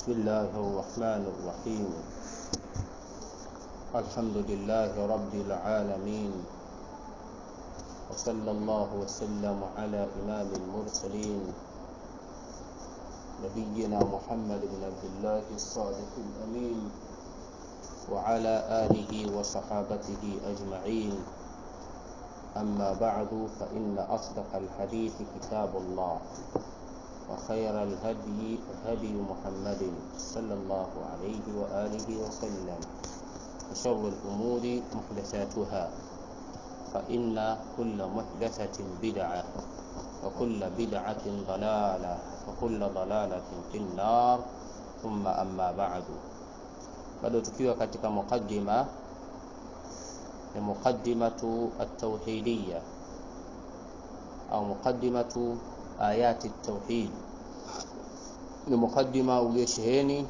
بسم الله الرحمن الرحيم الحمد لله رب العالمين وصلى الله وسلم على إمام المرسلين نبينا محمد بن عبد الله الصادق الأمين وعلى آله وصحابته أجمعين أما بعد فإن أصدق الحديث كتاب الله وخير الهدي هدي محمد صلى الله عليه وآله وسلم وشر الأمور محدثاتها فإن كل محدثة بدعة وكل بدعة ضلالة وكل ضلالة في النار ثم أما بعد bado tukiwa katika muqaddima ni muqaddimatu at-tauhidiyya au muqaddimatu ayati at-tauhid ni muqaddima uliosheheni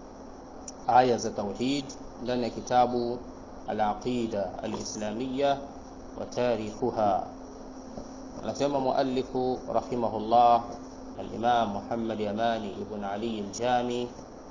aya za tauhid ndani ya kitabu al-aqida al-islamiyya wa tarikhuha anasema muallifu rahimahullah al-imam Muhammad Yamani ibn Ali al-Jami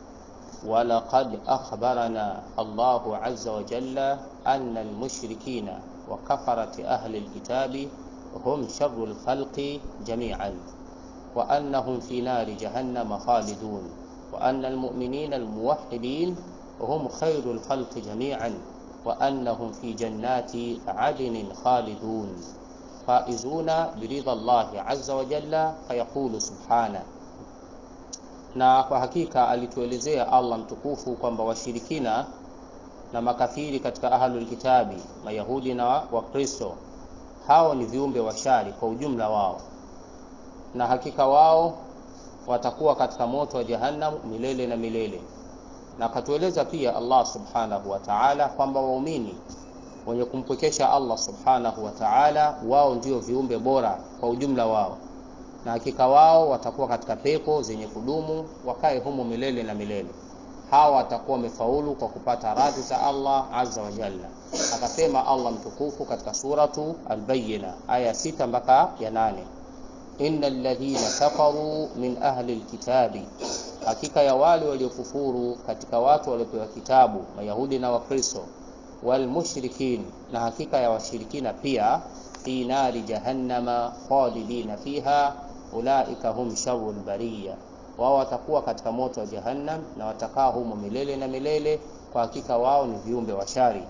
ولقد أخبرنا الله عز وجل أن المشركين وكفرة أهل الكتاب هم شر الخلق جميعا وأنهم في نار جهنم خالدون وأن المؤمنين الموحدين هم خير الخلق جميعا وأنهم في جنات عدن خالدون فائزون برضا الله عز وجل فيقول سبحانه na kwa hakika alituelezea Allah mtukufu kwamba washirikina na makafiri katika ahlul kitabi mayahudi na wakristo hao ni viumbe washari kwa ujumla wao na hakika wao watakuwa katika moto wa jahannam milele na milele na akatueleza pia Allah subhanahu wa ta'ala kwamba waumini wenye kumpwekesha Allah subhanahu wa ta'ala wao ndio viumbe bora kwa ujumla wao na hakika wao watakuwa katika pepo zenye kudumu wakae humo milele na milele hawa watakuwa wamefaulu kwa kupata radhi za Allah azza wa jalla akasema Allah mtukufu katika suratu al-bayyina aya sita mpaka ya nane innal ladhina kafaru min ahli alkitabi hakika ya wale waliokufuru katika watu waliopewa kitabu mayahudi na wakristo wal mushrikin na hakika ya washirikina pia fi nari jahannama khalidina fiha ulaika hum sharrul bariya wao watakuwa katika moto wa jahannam na watakaa humo milele na milele kwa hakika wao ni viumbe wa shari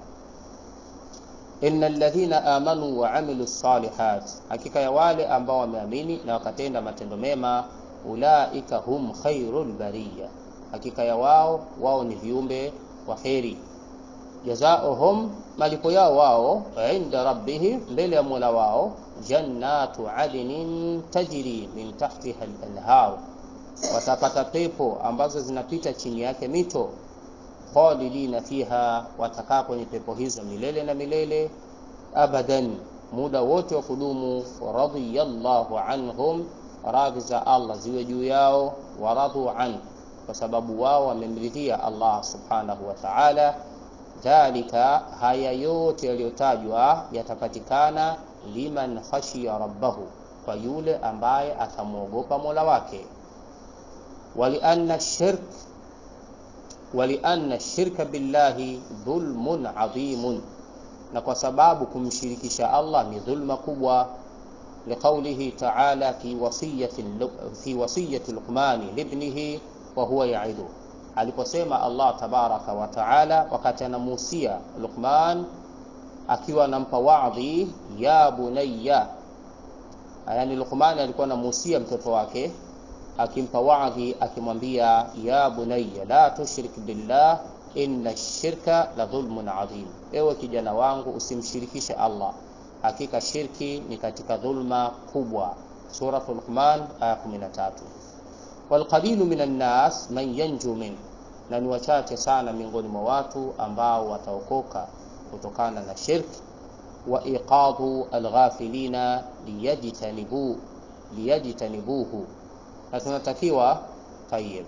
innal ladhina amanu wa amilu salihat hakika ya wale ambao wameamini na wakatenda matendo mema ulaika hum khairul bariya hakika ya wao wao ni viumbe wa kheri jazaohum malipo yao wao inda rabbihim mbele ya mola wao jannatu adnin tajri min tahtiha al-anhar watapata pepo ambazo zinapita chini yake mito khalidina fiha watakaa kwenye pepo hizo milele na milele abadan muda wote wa kudumu radiyallahu anhum radhi za Allah ziwe juu yao waradhu an kwa sababu wao wamemridhia Allah subhanahu wa ta'ala dhalika haya yote yaliyotajwa yatapatikana liman khashiya rabbahu kwa yule ambaye atamwogopa mola wake walianna shirk walianna shirka billahi dhulmun adhimun na kwa sababu kumshirikisha Allah ni dhulma kubwa liqaulihi ta'ala fi wasiyati fi wasiyati luqmani libnihi wa huwa ya'idu aliposema Allah tabaraka wa taala wakati anamuhusia Luqman akiwa anampa wadhi ya bunayya yani Luqman alikuwa anamuhusia mtoto wake akimpa wadhi akimwambia ya bunayya la tushrik billah inna shirka la dhulmun adhim ewe kijana wangu usimshirikishe Allah hakika shirki ni katika dhulma kubwa suratul Luqman aya 13 walqalilu minan nas man yanju min na ni wachache sana miongoni mwa watu ambao wataokoka kutokana na shirki wa iqadhu alghafilina liyajtanibu liyajtanibuhu na tunatakiwa tayyib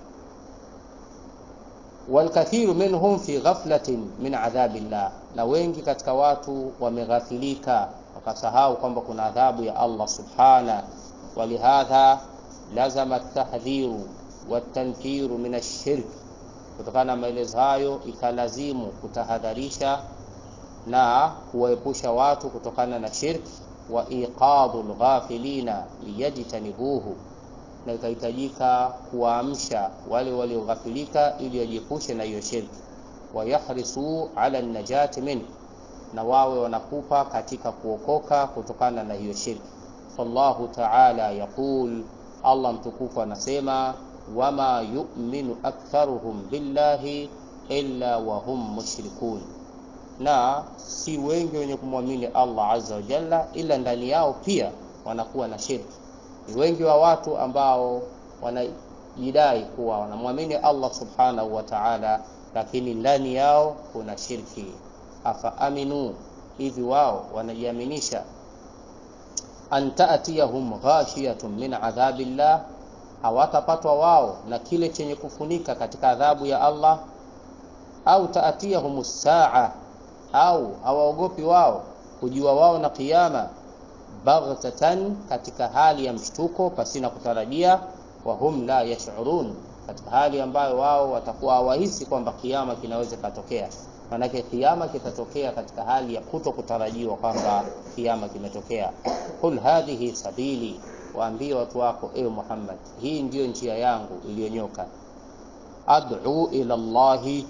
walkathiru minhum fi ghaflatin min adhabillah na wengi katika watu wameghafilika wakasahau kwamba kuna adhabu ya Allah subhana walihadha lazama tahdhiru watanfiru min ashirk. Kutokana na maelezo hayo, ikalazimu kutahadharisha na kuwaepusha watu kutokana na shirki, wa iqadhu lghafilina liyajtanibuhu, na ikahitajika kuwaamsha wale walioghafilika ili wajiepushe na hiyo shirki, wayahrisu ala najati minhu, na wawe wanakupa katika kuokoka kutokana na hiyo shirki. Fallahu taala yaqul, Allah mtukufu anasema wama yu'minu aktharuhum billahi illa wa hum mushrikun, na si wengi wenye kumwamini Allah azza wa jalla, ila ndani yao pia wanakuwa na shirki. Ni wengi wa watu ambao wanajidai kuwa wanamwamini Allah subhanahu wa ta'ala, lakini ndani yao kuna shirki. Afa aminu, hivi wao wanajiaminisha an ta'tiyahum ghashiyatun min adhabillah, hawatapatwa wao na kile chenye kufunika katika adhabu ya Allah, au ta'tiyahum saa, au hawaogopi wao kujua wao na kiyama, baghtatan, katika hali ya mshtuko pasina kutarajia, wa hum la yash'urun, katika hali ambayo wao watakuwa hawahisi kwamba kiyama kinaweza katokea. Maanake kiyama kitatokea katika hali ya kuto kutarajiwa kwamba kiyama kimetokea. Qul hadhihi sabili, waambie watu wako, ewe Muhammad, hii ndiyo njia yangu iliyonyoka. Ad'u ila Allahi,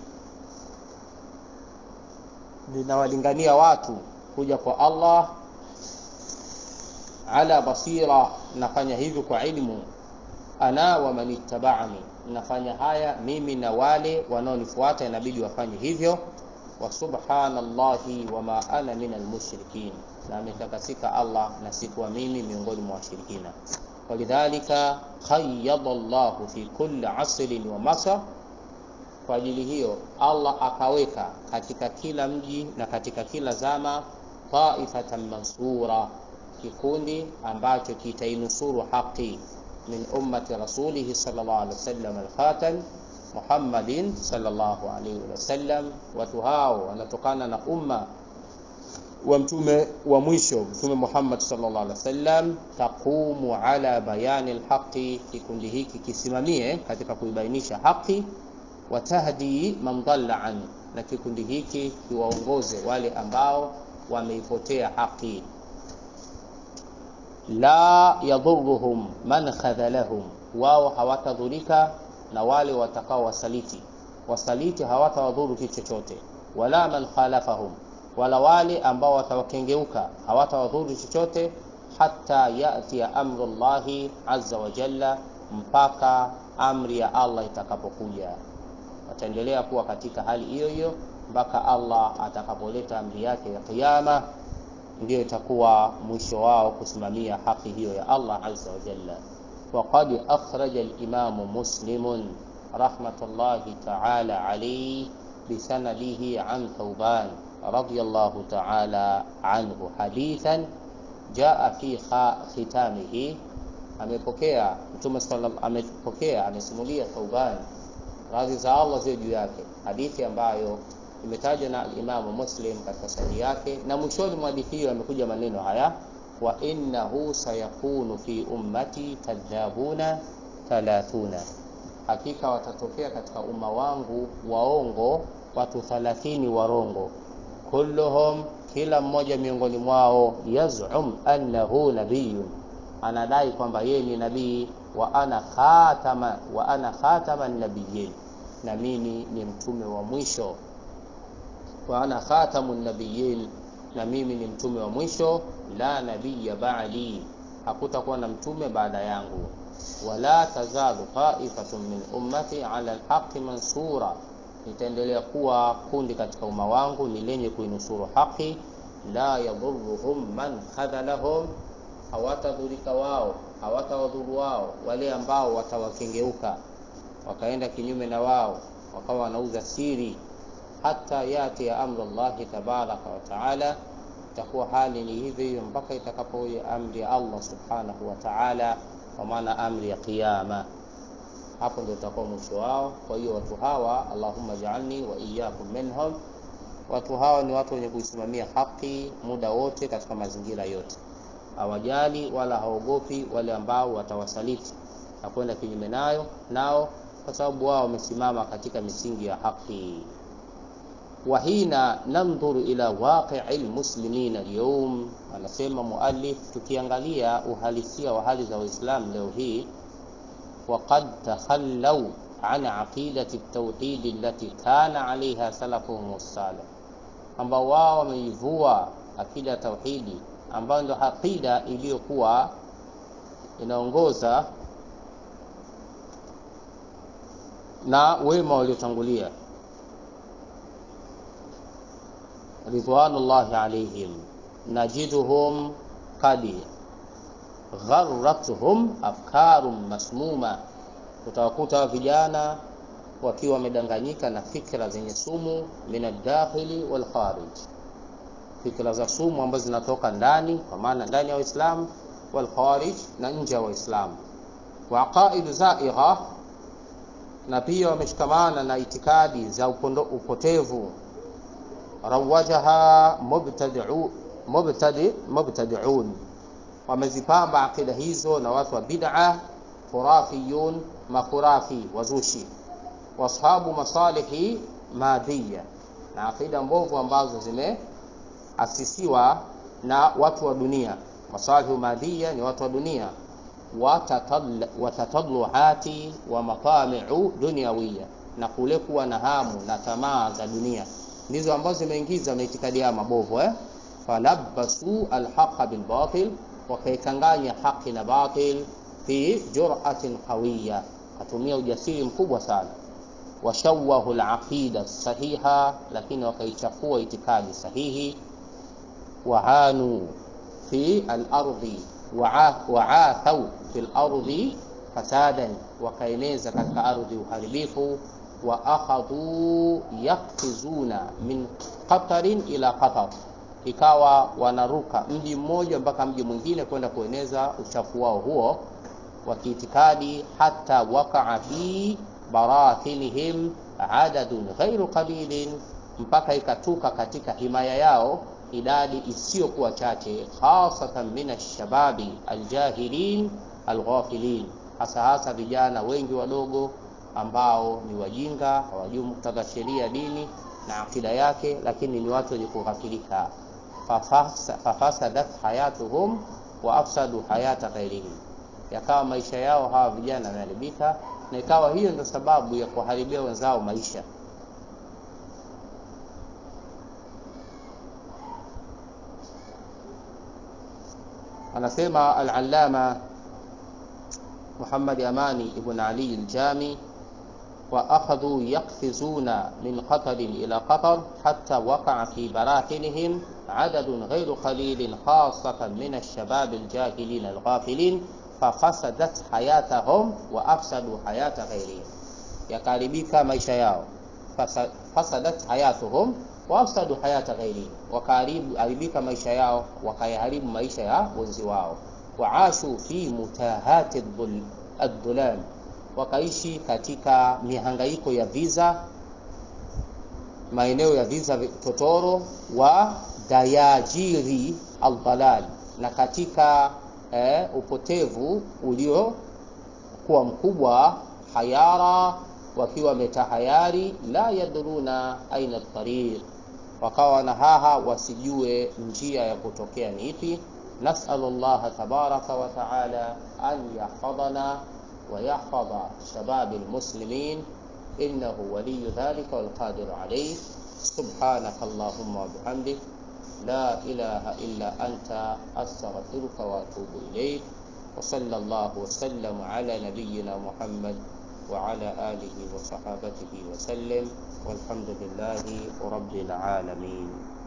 ninawalingania watu kuja kwa Allah. Ala basira, nafanya hivyo kwa ilmu. Ana wa man ittaba'ani, nafanya haya mimi na wale wanaonifuata, inabidi wafanye hivyo wa subhanallahi wama ana min almushrikin, na ametakasika Allah na sikuwa mimi miongoni mwa washirikina. Walidhalika qayyada Allahu fi kulli asrin wa masar, kwa ajili hiyo Allah akaweka katika kila mji na katika kila zama taifatan mansura, kikundi ambacho kitainusuru haki min ummati rasulihi sallallahu alaihi wasallam alkhatam Muhammadin sallallahu alaihi wasallam. Watu hao wanatokana na umma wa mtume wa mwisho Mtume Muhammad sallallahu alaihi wasallam. Taqumu ala bayani alhaqi, kikundi hiki kisimamie katika kuibainisha haki. Watahdi man dhalla an, na kikundi hiki kiwaongoze wale ambao wameipotea haki. La yadhuruhum man khadhalahum, wao hawatadhurika na wale watakao wasaliti. Wasaliti hawatawadhuru kitu chochote, wala man khalafahum, wala wale ambao watawakengeuka hawatawadhuru chochote, hata yatia amru llahi azza wa jalla, mpaka amri ya Allah itakapokuja. Wataendelea kuwa katika hali hiyo hiyo mpaka Allah atakapoleta amri yake ya Kiyama, ndiyo itakuwa mwisho wao kusimamia haki hiyo ya Allah azza wa jalla. Waqad akhraja al-Imam Muslim rahmatullahi ta'ala alayhi bisanadihi an Thawban radiyallahu ta'ala anhu hadithan jaa fi khitamihi, amepokea Mtume sallallahu amepokea amesimulia Thawban radhi za Allah ziwe juu yake, hadithi ambayo imetajwa na al-Imam Muslim katika sahihi yake, na mwishoni mwa hadithi hiyo yamekuja maneno haya wa innahu sayakunu fi ummati kadhabuna thalathuna, hakika watatokea katika umma wangu waongo watu thalathini warongo. Kulluhum, kila mmoja miongoni mwao, yazum annahu nabiyun, anadai kwamba yeye ni nabii. Wa ana khatama wa ana khatama nabiyin, na mimi ni mtume wa mwisho. Wa ana khatamu nabiyin na mimi ni mtume wa mwisho. La nabiyya ba'di, hakutakuwa na mtume baada yangu. Wala tazalu ta'ifatun min ummati ala alhaqi mansura, nitaendelea kuwa kundi katika umma wangu ni lenye kuinusuru haki. La yadhurruhum man khadhalahum, hawatadhurika wao hawatawadhuru wao wale ambao watawakengeuka wakaenda kinyume na wao wakawa wanauza siri hata yati ya amru Allahi tabaraka wa taala. Itakuwa hali ni hivyo hiyo mpaka itakapokuja amri ya Allah subhanahu wa taala, kwa maana amri ya Kiyama. Hapo ndio utakuwa mwisho wao. Kwa hiyo watu hawa, Allahumma ja'alni wa iyyakum minhum, watu hawa ni watu wenye kuisimamia haki muda wote katika mazingira yote, hawajali wala haogopi wale ambao watawasaliti na kwenda kinyume nayo nao kwa sababu wao wamesimama katika misingi ya haki wahina nandhuru ila waqii lmuslimina alyawm anasema muallif tukiangalia uhalisia wa hali za waislamu leo hii waqad takhallau an aqidati ltauhidi allati kana alaiha salafuhum salih ambao wao wameivua akida ya tauhidi ambayo ndo aqida iliyokuwa inaongoza na wema waliotangulia ridwanullahi alaihim najiduhum qad gharrathum afkarun masmuma utawakuta vijana wakiwa wamedanganyika na fikra zenye sumu min aldakhili walkharij fikra za sumu ambazo zinatoka ndani kwa maana ndani ya waislamu walkharij na nje ya waislamu wa aqaidu zaigha na pia wameshikamana na itikadi za upondo, upotevu rawajaha mubtadi'u mubtadi mubtadi'un wamezipamba akida hizo na watu wa bid'a khurafiyun makhurafi wazushi washabu masalihi madhiya na akida mbovu ambazo zimeasisiwa na watu wa dunia masalihu madhiya ni watu wa dunia watatadluhati wa matamiu dunyawiya na kule kuwa na hamu na tamaa za dunia ndizo ambazo zimeingiza maitikadi ya mabovu eh? falabbasu alhaqa bilbatil wakaikanganya haqi na batil fi juratin qawiya katumia ujasiri mkubwa sana washawahu alaqida sahiha lakini wakaichafua itikadi sahihi wahanu fi alardi waathau fi lardi fasadan wakaeneza katika ardhi uharibifu wa akhadhu yakfizuna min qatarin ila qatar ikawa wanaruka mji mmoja mpaka mji mwingine kwenda kueneza uchafu wao huo wa kiitikadi hata wakaa fi barathinihim adadun ghairu qalilin mpaka ikatuka katika himaya yao idadi isiyokuwa chache khasatan min alshababi aljahilin alghafilin hasa hasa vijana wengi wadogo ambao ni wajinga hawajui muktadha sheria dini na akida yake lakini ni watu wenye kughafilika fafasadat hayatuhum wa afsadu hayata ghairihim yakawa maisha yao hawa vijana yameharibika na ikawa hiyo ndio sababu ya kuharibia wenzao maisha anasema al-allama Muhammad Amani ibn Ali al-Jami وأخذوا يقفزون من قطر إلى قطر حتى وقع في براثنهم عدد غير قليل خاصة من الشباب الجاهلين الغافلين ففسدت حياتهم وأفسدوا حياة غيرهم yakaribika maisha yao fasadat hayatuhum waafsadu hayata ghairihim wakaharibika maisha yao wakayaharibu maisha ya wenzi wao waashu fi mutahati addulam wakaishi katika mihangaiko ya viza maeneo ya viza totoro wa dayajiri aldalal na katika eh, upotevu uliokuwa mkubwa hayara wakiwa wametahayari la yadruna aina tariq wakawa na haha wasijue njia ya kutokea ni ipi nasalu llaha tabaraka wa taala an yahfadhana ويحفظ شباب المسلمين إنه ولي ذلك والقادر عليه سبحانك اللهم وبحمدك لا إله إلا أنت أستغفرك وأتوب إليك وصلى الله وسلم على نبينا محمد وعلى آله وصحابته وسلم والحمد لله رب العالمين